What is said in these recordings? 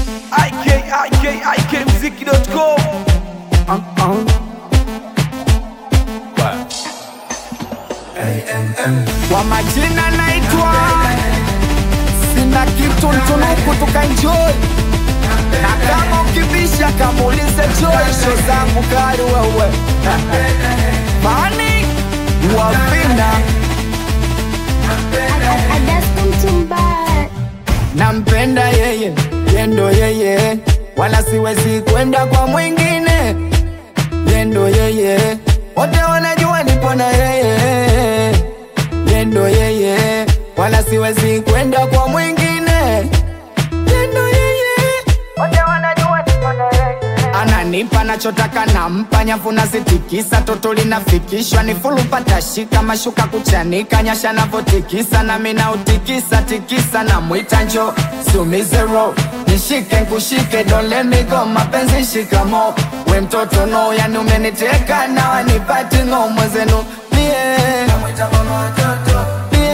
ikikmziki.com Kwa majina naitwa sina kitu ntunuku tukaenjoy na kama ukibisha kamuulize Joy sho zangu kali wewe mani wavina nampenda yeye yendo yeye wala siwezi kwenda kwa mwingine yendo yeye wote wanajua nipo na yeye yendo yeye wala siwezi kwenda kwa mwingine yendo yeye wote wanajua nipo na yeye ananipa nachotaka nampa nyavu nazitikisa toto linafikishwa ni fulu patashika mashuka kuchanika nyasha navotikisa nami nautikisa tikisa na mwita njo sumizero nishike nkushike don't let me go mapenzi shikamo we mtoto no yani umeniteka na wanipati ngo mwezenu mie mie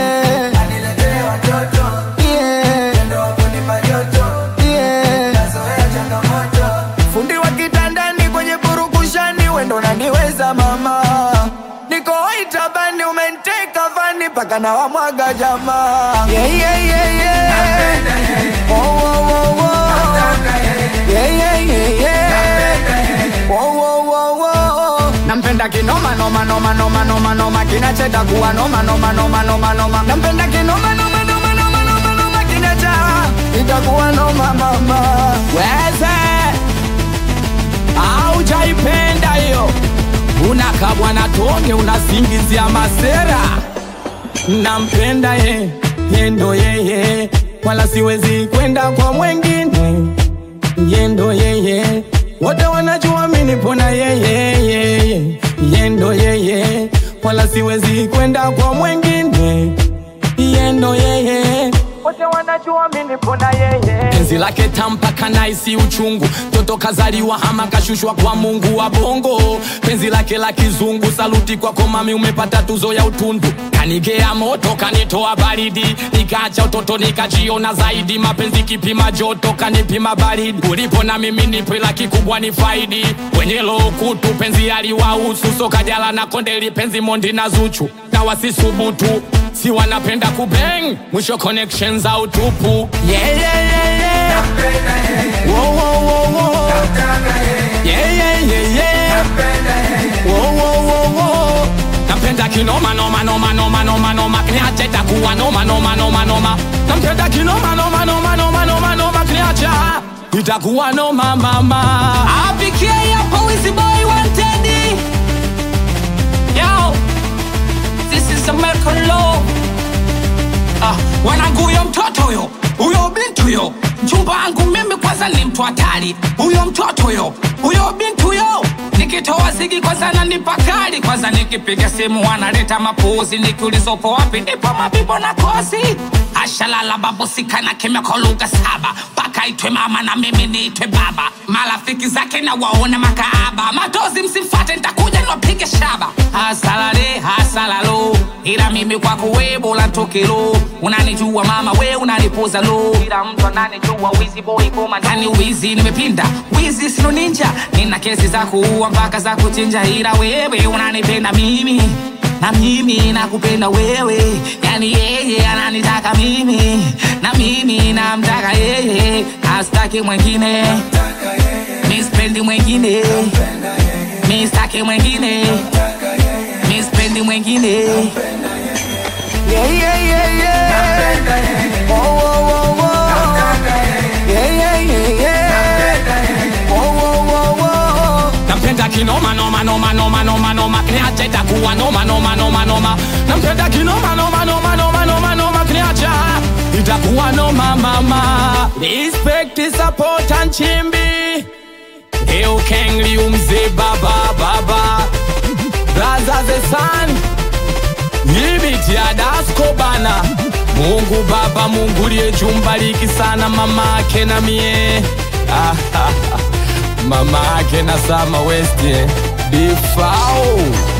mie mie fundi wa kitandani kwenye burukushani wendo naniweza mama niko itabani umenteka vani mpaka na wamwaga jamaa yeah, yeah, yeah, yeah. Oh, oh, oh, oh. Yeah, yeah, yeah, yeah. Oh, oh, oh, oh. nampenda kinoma noma noma noma noma noma kinacheta kuwa noma noma noma noma noma nampenda kinoma noma noma noma noma noma kinacha itakuwa noma mama weze aujaipenda hiyo unakabwa na tonge unasingizia masera nampenda ye yendo yeye wala siwezi kwenda kwa mwengine yendo yeye wote wanajua minipona yeye yeye yendo yeye wala siwezi kwenda kwa mwengine yendo yeye wote wanajua minipona yeye penzi lake tampaka naisi uchungu toto kazaliwa hama kashushwa kwa mungu wa bongo penzi lake la kizungu saluti kwako mami umepata tuzo ya utundu kanigea moto kanitoa baridi nikaacha utoto nikajiona zaidi mapenzi kipima joto kanipima baridi ulipo na mimi nipe la kikubwa ni faidi wenye lokutu penzi aliwahusu sokajala na kondeli penzi mondi na zuchu na wasisubutu si wanapenda kubeng mwisho connection za utupu yeah, yeah, yeah, yeah. Wo, wo, wo, wo. Yeah, yeah, yeah, yeah. Wo, wo, wo, wo. nampenda kinoma noma noma noma noma noma kniacha itakuwa noma noma noma noma nampenda kinoma noma noma noma noma noma kniacha itakuwa noma mama apikie hapo wizi boy wanted yo This is American law. Ah, wanangu huyo mtoto huyo huyo binti huyo mchumba wangu mimi kwanza ni mtu hatari huyo mtoto huyo huyo binti huyo nikitoa zigi kwanza nanipa kali kwanza nikipiga simu wanaleta mapuzi nikiulizopo wapi ndipo mabibo na kosi ashalala babusikana kimya kwa lugha saba mpaka itwe mama na mimi niitwe baba marafiki zake na waona makaaba matozi msimfate ntakuja niwapige shaba hasalale hasalalo ila mimi kwako we bora tokelo unanijua mama we unanipoza lo ila mtu ananijua wizi boy koma ndani wizi nimepinda wizi sino ninja nina kesi za kuua mpaka za kuchinja ila wewe unanipenda mimi na mimi nakupenda wewe yani yeye ananitaka mimi na mimi namtaka yeye astaki mwengine mispendi mwengine mistaki mwengine mispendi mwengine Yeah, yeah, yeah, yeah. Oh, oh, oh, oh. Yeah, yeah, yeah, yeah. Oh, oh, oh, oh. nampenda kinoma noma noma noma noma noma kniacha itakuwa noma noma noma noma nampenda kinoma noma noma noma noma noma kniacha itakuwa noma mama respect support and chimbi Leo kengli umze baba baba Raza the sun Yibiti ya dasko bana Mungu baba Mungu liye jumbaliki sana mama ake na mie Ah, ah, ah. mama ake na sama west eh. Bifao